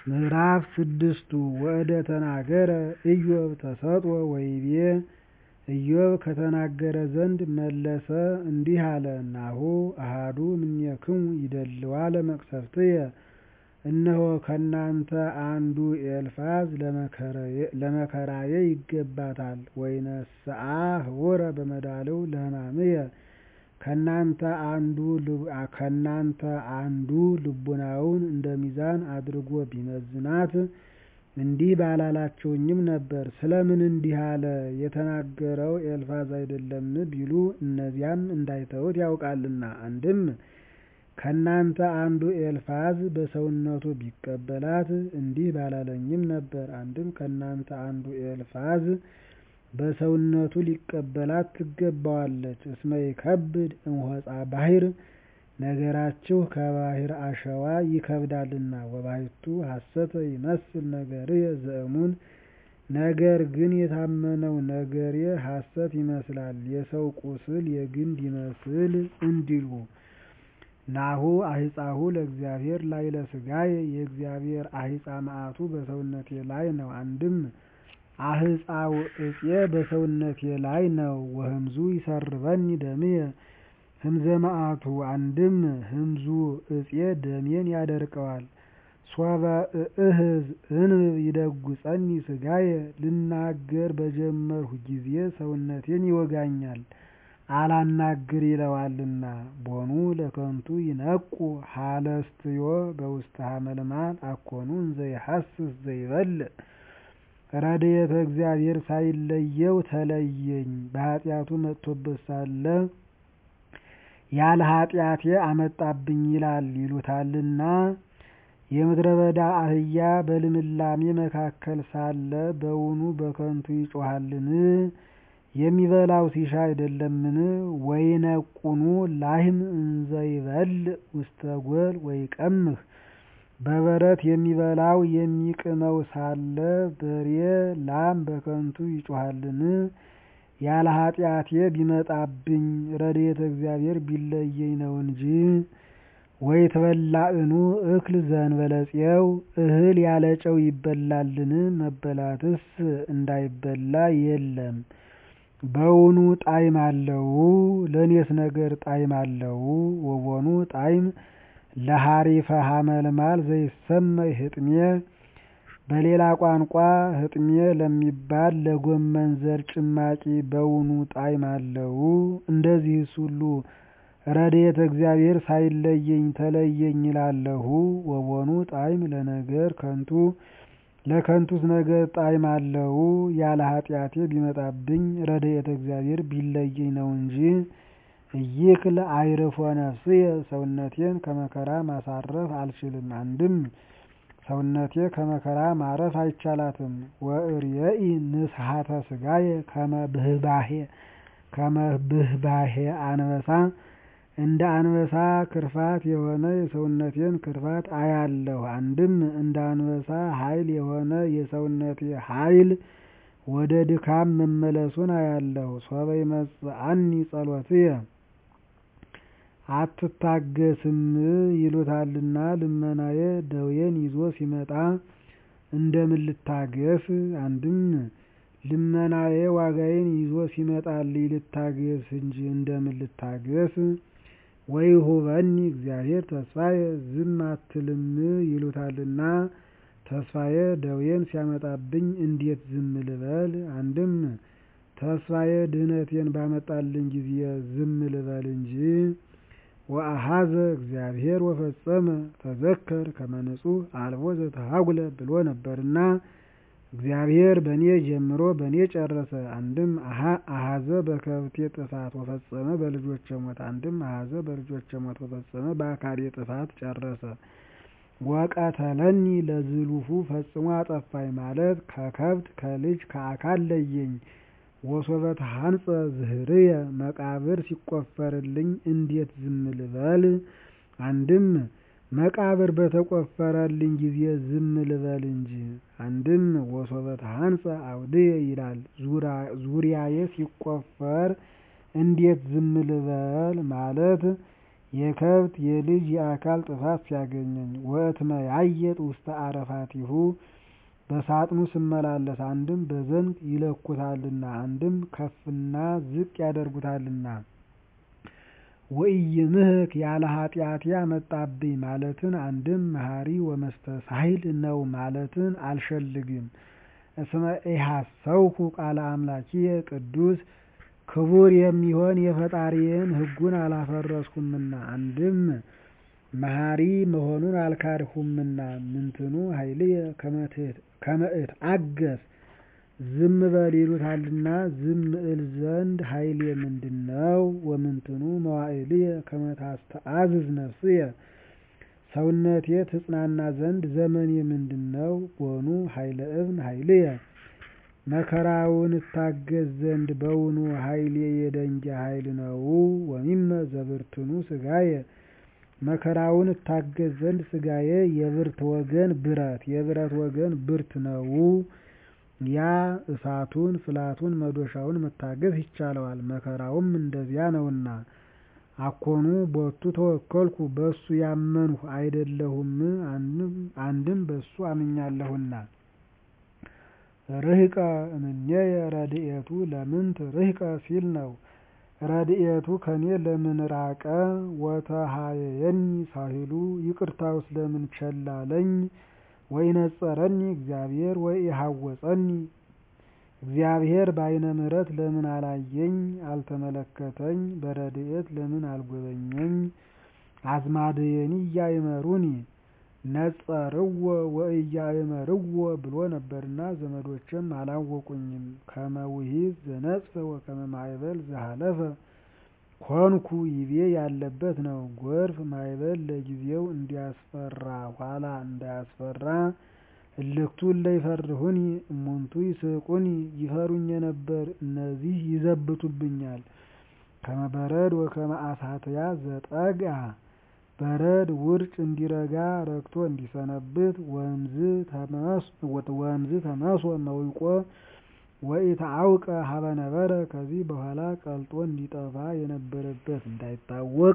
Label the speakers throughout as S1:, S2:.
S1: ምዕራፍ ስድስቱ ወእደ ተናገረ ኢዮብ ተሰጥኦ ወይቤ ኢዮብ ከተናገረ ዘንድ መለሰ እንዲህ አለ ናሁ አሐዱ እምኔክሙ ይደልዋ ለመቅሰፍትየ እነሆ ከእናንተ አንዱ ኤልፋዝ ለመከራዬ ይገባታል ወይነስአ ህቡረ በመዳልው ለሕማምየ ከእናንተ አንዱ ልቡናውን እንደ ሚዛን አድርጎ ቢመዝናት እንዲህ ባላላችሁኝም ነበር። ስለምን እንዲህ አለ የተናገረው ኤልፋዝ አይደለምን ቢሉ እነዚያም እንዳይተዉት ያውቃልና። አንድም ከእናንተ አንዱ ኤልፋዝ በሰውነቱ ቢቀበላት እንዲህ ባላለኝም ነበር። አንድም ከእናንተ አንዱ ኤልፋዝ በሰውነቱ ሊቀበላት ትገባዋለች። እስመ ይከብድ እምሆፃ ባሕር ነገራችሁ ከባሕር አሸዋ ይከብዳልና። ወባሕቱ ሐሰተ ይመስል ነገርየ ዘእሙን ነገር ግን የታመነው ነገሬ ሐሰት ይመስላል የሰው ቁስል የግንድ ይመስል እንዲሉ። ናሁ አሂፃሁ ለእግዚአብሔር ላዕለ ሥጋየ የእግዚአብሔር አሂፃ መዓቱ በሰውነቴ ላይ ነው። አንድም አህፃው እፄ በሰውነቴ ላይ ነው። ወህምዙ ይሰርበኒ ደምየ ህምዘ መዓቱ አንድም ህምዙ እፄ ደሜን ያደርቀዋል። ሶበ እእህዝ እንብብ ይደጉፀኒ ሥጋየ ልናገር በጀመርሁ ጊዜ ሰውነቴን ይወጋኛል አላናግር ይለዋልና። ቦኑ ለከንቱ ይነቁ ሀለስትዮ በውስተ ሐመልማል አኮኑ እንዘ ይሐስስ ዘይበልዕ ረድኤተ እግዚአብሔር ሳይለየው ተለየኝ በኃጢአቱ መጥቶበት ሳለ ያለ ኃጢአቴ አመጣብኝ ይላል ይሉታልና። የምድረ በዳ አህያ በልምላሜ መካከል ሳለ በውኑ በከንቱ ይጮኻልን? የሚበላው ሲሻ አይደለምን? ወይነቁኑ ላህም እንዘ ይበልዕ ውስተ ጎል ወይቀምህ በበረት የሚበላው የሚቅመው ሳለ በሬ ላም በከንቱ ይጮኻልን? ያለ ኃጢአቴ ቢመጣብኝ ረድኤተ እግዚአብሔር ቢለየኝ ነው እንጂ። ወይትበላዕኑ እክል ዘእንበለ ፄው እህል ያለ ጨው ይበላልን? መበላትስ እንዳይበላ የለም። በውኑ ጣዕም አለው? ለእኔስ ነገር ጣዕም አለው? ወቦኑ ጣዕም ለሐሪፈ ሐመልማል ዘይሰመይ ህጥሜ በሌላ ቋንቋ ህጥሜ ለሚባል ለጎመን ዘር ጭማቂ በውኑ ጣዕም አለው? እንደዚህስ ሁሉ ረድኤተ እግዚአብሔር ሳይለየኝ ተለየኝ ይላለሁ። ወቦኑ ጣዕም ለነገር ከንቱ ለከንቱስ ነገር ጣዕም አለው? ያለ ኃጢአቴ ቢመጣብኝ ረድኤተ እግዚአብሔር ቢለየኝ ነው እንጂ። ኢይክል አዕርፎ ነፍስየ ሰውነቴን ከመከራ ማሳረፍ አልችልም። አንድም ሰውነቴ ከመከራ ማረፍ አይቻላትም። ወእርየኢ ንስሐተ ሥጋየ ከመ ብህባሄ አንበሳ እንደ አንበሳ ክርፋት የሆነ የሰውነቴን ክርፋት አያለሁ። አንድም እንደ አንበሳ ኃይል የሆነ የሰውነቴ ኃይል ወደ ድካም መመለሱን አያለሁ። ሶበ ይመጽአኒ ጸሎትየ አትታገስም ይሉታልና ልመናዬ ደዌን ይዞ ሲመጣ እንደምን ልታገስ? አንድም ልመናዬ ዋጋዬን ይዞ ሲመጣልኝ ልታገስ እንጂ እንደምን ልታገስ? ወይሁበኒ እግዚአብሔር ተስፋዬ ዝም አትልም ይሉታልና ተስፋዬ ደዌን ሲያመጣብኝ እንዴት ዝም ልበል? አንድም ተስፋዬ ድህነቴን ባመጣልኝ ጊዜ ዝም ልበል እንጂ። ወአኀዘ እግዚአብሔር ወፈጸመ ተዘከር ከመ ንጹሕ አልቦ ዘተሃጉለ ብሎ ነበርና እግዚአብሔር በእኔ ጀምሮ በእኔ ጨረሰ። አንድም አኀዘ በከብቴ ጥፋት ወፈጸመ በልጆቼ ሞት። አንድም አኀዘ በልጆቼ ሞት ወፈጸመ በአካሌ ጥፋት ጨረሰ። ወቀተለኒ ለዝሉፉ ፈጽሞ አጠፋኝ ማለት ከከብት ከልጅ ከአካል ለየኝ። ወሶበ ተሐንጸ ዝህርየ መቃብር ሲቆፈርልኝ እንዴት ዝም ልበል? አንድም መቃብር በተቆፈረልኝ ጊዜ ዝም ልበል እንጂ። አንድም ወሶበ ተሐንጸ አውድየ ይላል ዙሪያዬ ሲቆፈር እንዴት ዝም ልበል ማለት የከብት የልጅ የአካል ጥፋት ሲያገኘኝ ወእትመያየጥ ውስተ አረፋቲሁ በሳጥኑ ስመላለስ አንድም በዘንግ ይለኩታልና አንድም ከፍና ዝቅ ያደርጉታልና ወኢይምህክ ያለ ኃጢአቴ አመጣብኝ ማለትን አንድም መሐሪ ወመስተሳሂል ነው ማለትን አልሸልግም። እስመ ኢሐሰውኩ ቃለ አምላኪየ ቅዱስ ክቡር የሚሆን የፈጣሪዬን ሕጉን አላፈረስኩምና አንድም መሐሪ መሆኑን አልካድሁምና ምንትኑ ኃይልየ ከመ እትአገስ ዝም በል ይሉታልና ዝም እል ዘንድ ኃይሌ ምንድነው? ወምንትኑ መዋዕልየ ከመ ታስተአዝዝ ነፍስየ ሰውነቴ ትጽናና ዘንድ ዘመኔ ምንድነው? ቦኑ ኃይለ እብን ኃይልየ መከራውን እታገስ ዘንድ በውኑ ኃይሌ የደንጊያ ኃይል ነው? ወሚመ ዘብርትኑ ሥጋየ መከራውን እታገስ ዘንድ ሥጋዬ የብርት ወገን ብረት የብረት ወገን ብርት ነው። ያ እሳቱን ፍላቱን መዶሻውን መታገስ ይቻለዋል፣ መከራውም እንደዚያ ነውና። አኮኑ ቦቱ ተወከልኩ በሱ ያመንሁ አይደለሁም አንድም በሱ አምኛለሁና። ርህቀ እምኔየ ረድኤቱ ለምንት ርህቀ ሲል ነው። ረድኤቱ ከኔ ለምን ራቀ? ወተሃየየኒ ሳሂሉ ይቅርታውስ ለምን ቸል አለኝ? ወይነጸረኒ እግዚአብሔር ወኢሐወፀኒ እግዚአብሔር በዓይነ ምሕረት ለምን አላየኝ አልተመለከተኝ? በረድኤት ለምን አልጎበኘኝ? አዝማድየኒ እያእመሩኒ ነጸርዎ ወእያእመርዎ ብሎ ነበርና ዘመዶችም አላወቁኝም። ከመ ውሒዝ ዘነጽፈ ወከመ ማዕበል ዘሃለፈ ኮንኩ ይቤ ያለበት ነው። ጎርፍ ማዕበል ለጊዜው እንዲያስፈራ ኋላ እንዳያስፈራ እልክቱ እለ ይፈርሁኒ እሙንቱ ይስቁኒ ይፈሩኝ የነበር እነዚህ ይዘብቱብኛል። ከመ በረድ ወከመ አሳትያ ዘጠግአ በረድ ውርጭ እንዲረጋ ረግቶ እንዲሰነብት ወእምዝ ተመስወ መዊቆ ወኢተአውቀ ሀበ ነበረ ከዚህ በኋላ ቀልጦ እንዲጠፋ የነበረበት እንዳይታወቅ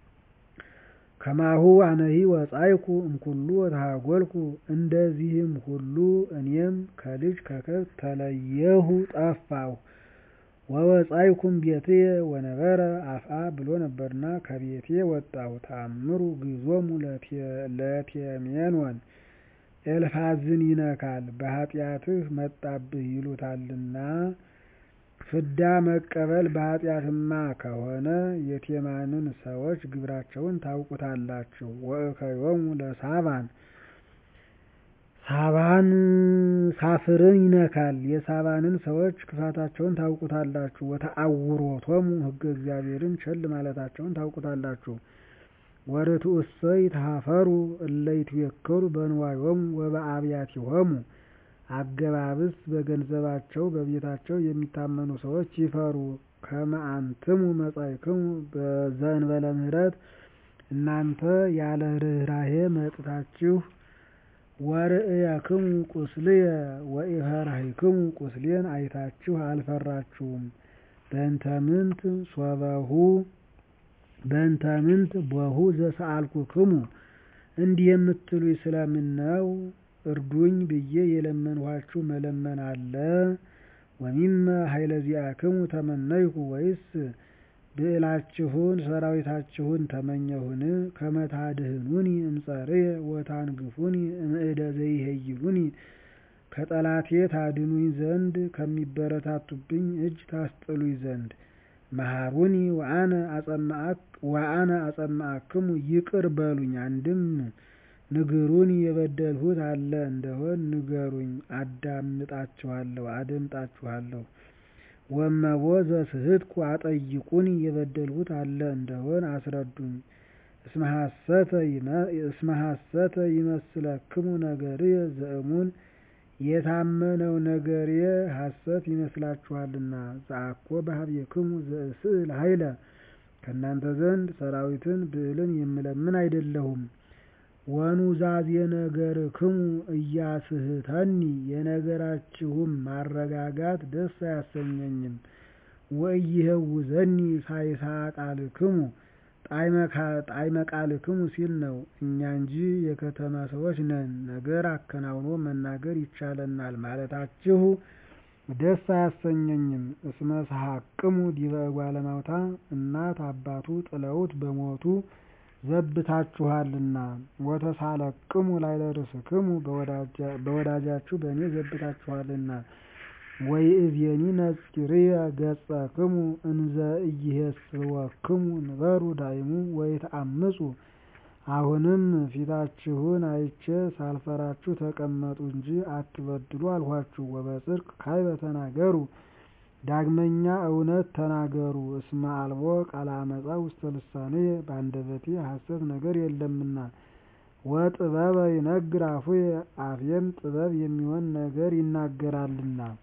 S1: ከማሁ አነሂ ወጻይኩ እምኩሉ ወተሃጐልኩ እንደዚህም ሁሉ እኔም ከልጅ ከከብት ተለየሁ ጠፋሁ። ወወጻይኩም ቤትየ ወነበረ አፍአ ብሎ ነበርና ከቤቴ ወጣሁ። ተአምሩ ግዞሙ ለቴሜኖን ኤልፋዝን ይነካል በኃጢአትህ መጣብህ ይሉታልና ፍዳ መቀበል በኃጢአትማ ከሆነ የቴማንን ሰዎች ግብራቸውን ታውቁታላችሁ። ወእከዮሙ ለሳባን ሳባን ሳፍርን ይነካል የሳባንን ሰዎች ክፋታቸውን ታውቁታላችሁ። ወተአውሮቶሙ ሕገ እግዚአብሔርን ቸል ማለታቸውን ታውቁታላችሁ። ወርቱዕሰ ይትሃፈሩ እለ ይትዌከሉ በንዋዮሙ ወበአብያቲሆሙ አገባብስ በገንዘባቸው በቤታቸው የሚታመኑ ሰዎች ይፈሩ። ከመ አንትሙ መጻእክሙ ዘእንበለ ምሕረት እናንተ ያለ ርኅራኄ መጥታችሁ ወርእየክሙ ቁስልየ ወኢፈራሂክሙ ቁስሌን አይታችሁ አልፈራችሁም። በእንተ ምንት ሶበሁ በእንተ ምንት ቦሁ ዘሰአልኩክሙ እንዲህ የምትሉኝ ስለምን ነው? እርዱኝ ብዬ የለመንኋችሁ መለመን አለ? ወሚመ ኃይለ ዚአክሙ ተመነይኩ ወይስ ብዕላችሁን ሰራዊታችሁን ተመኘሁን? ከመ ታድኅኑኒ እምጸርየ ወታንግፉኒ እምእደ ዘይሄይሉኒ ከጠላቴ ታድኑኝ ዘንድ ከሚበረታቱብኝ እጅ ታስጥሉኝ ዘንድ። መሃሩኒ ወአነ አጸማዕክሙ ይቅር በሉኝ። አንድም ንግሩኒ የበደልሁት አለ እንደሆን ንገሩኝ፣ አዳምጣችኋለሁ አደምጣችኋለሁ። ወእመቦ ዘስሕትኩ አጠይቁኒ የበደልሁት አለ እንደሆን አስረዱኝ። እስመ ሐሰተ ይመስለክሙ ነገርየ ዘእሙን የታመነው ነገሬ ሐሰት ይመስላችኋልና። ዘአኮ በኀቤክሙ ዘእስእል ኃይለ ከእናንተ ዘንድ ሰራዊትን ብዕልን የምለምን አይደለሁም። ወኑዛዜ ነገርክሙ ኢያስሕተኒ የነገራችሁም ማረጋጋት ደስ አያሰኘኝም። ወኢይሄውዘኒ ሳይሳ ቃልክሙ ጣዕመ ቃልክሙ ሲል ነው። እኛ እንጂ የከተማ ሰዎች ነን፣ ነገር አከናውኖ መናገር ይቻለናል ማለታችሁ ደስ አያሰኘኝም። እስመ ሰሐቅሙ ዲበ እጓለ እማውታ እናት አባቱ ጥለውት በሞቱ ዘብታችኋልና። ወተሳለቅሙ ላዕለ ርእስክሙ በወዳጃችሁ በእኔ ዘብታችኋልና። ወይእዜኒ ነጺርየ ገጸክሙ እንዘ ኢይሄስወክሙ ንበሩ ዳይሙ ወይትአምፁ። አሁንም ፊታችሁን አይቼ ሳልፈራችሁ ተቀመጡ እንጂ አትበድሉ አልኋችሁ። ወበጽድቅ ካዕበ ተናገሩ ዳግመኛ እውነት ተናገሩ። እስመ አልቦ ቃለ አመፃ ውስተ ልሳንየ በአንደበቴ ሐሰት ነገር የለምና። ወጥበበ ይነግር አፉየ አፌም ጥበብ የሚሆን ነገር ይናገራልና።